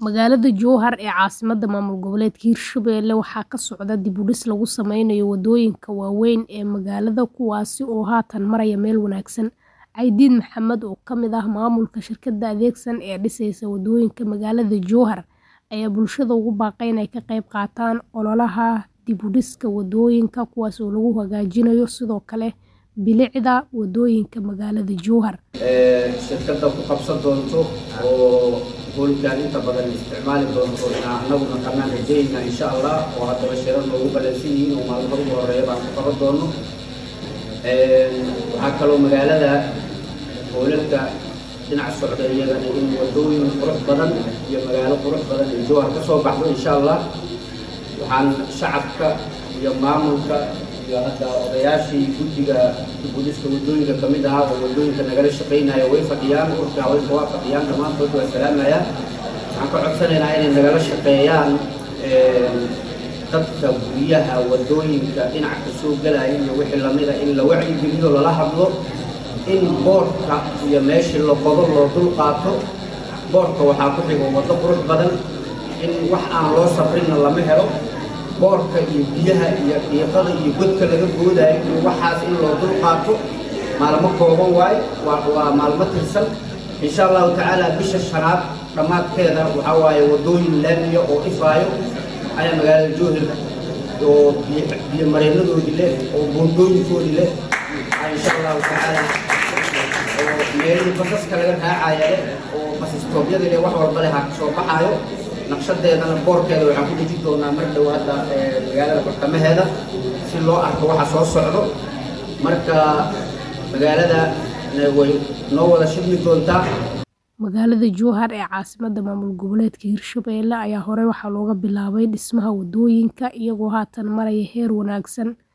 Magaalada Jowhar ee caasimadda maamul goboleedka Hirshabelle waxaa ka socda dib u dhis lagu sameynayo wadooyinka waaweyn ee magaalada kuwaas oo haatan maraya meel wanaagsan. Caydiid Maxamed oo ka mid ah maamulka shirkadda Adeegsan ee dhisaysa wadooyinka magaalada Jowhar ayaa bulshada ugu baaqay inay ka qayb qaataan ololaha dib u dhiska wadooyinka kuwaas oo lagu hagaajinayo sidoo kale bilicda wadooyinka magaalada Jowhar. shirkadda ku qabsan doonto oo hoolkaan inta badan isticmaali doonto inaan anaguna qanaan rajaynaa insha allah oo haddaba shirar noogu ballansan yihiin oo maalmaha ugu horeeya baan ku qaban doono waxaa kaloo magaalada hoolalka dhinac socda iyagana in wadooyin qurux badan iyo magaalo qurux badan ay jowhar ka soo baxdo insha allah waxaan shacabka iyo maamulka iyo hadda odayaashii guddiga dib u dhiska wadooyinka ka mid ahaa oo wadooyinka nagala shaqaynaya way fadhiyaan urka haweenka waa fadhiyaan dhammaantood waa salaamayaan waxaan ka codsanaynaa inay nagala shaqeeyaan dadka guryaha wadooyinka dhinaca ka soo galaya iyo wixii lamida in la wacyigeliyo lala hadlo in boorka iyo meeshii la qodo loo dul qaato boorka waxaa ku xigo waddo qurux badan in wax aan loo safrinna lama helo boorka iyo biyaha iyo dhiiqada iyo godka laga goodayo iyo waxaas in loo dul qaato maalmo kooban waaye waa waa maalmo tirsan insha allahu tacaala bisha shanaad dhammaadkeeda waxaa waaye wadooyin laamiya oo ifaayo ayaa magaalada jowhar oo biyo mareenadoodii leh oo buundooyinkoodii leh insha allahu tacaala oo meelihii basaska laga raacaya leh oo basistoobyada leh wax walba leh ha kasoo baxaayo naqshadeedana boorkeeda waxaan ku dejin doonaa mar dhow hadda magaalada bartamaheeda si loo arko waxa soo socdo marka magaalada way noo wada shidmi doontaa Magaalada Jowhar ee caasimadda maamul goboleedka Hirshabelle ayaa horey waxaa looga bilaabay dhismaha wadooyinka iyagoo haatan maraya heer wanaagsan.